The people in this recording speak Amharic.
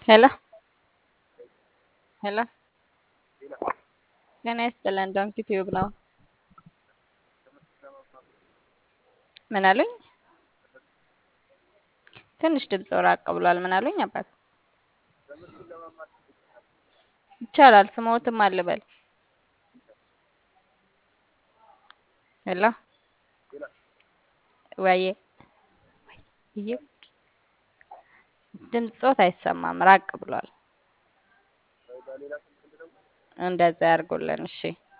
ሄሎ ሄሎ ጤና ይስጥልን ዶንኪ ቲዩብ ነው። ምን አሉኝ? ትንሽ ድምፅ ራቅ ብሏል። ምን አሉኝ? አባት ይቻላል። ስሞትም አልበል። ሄሎ ወዬ እየ ድምፆት አይሰማም፣ ራቅ ብሏል። እንደዛ ያርጉልን። እሺ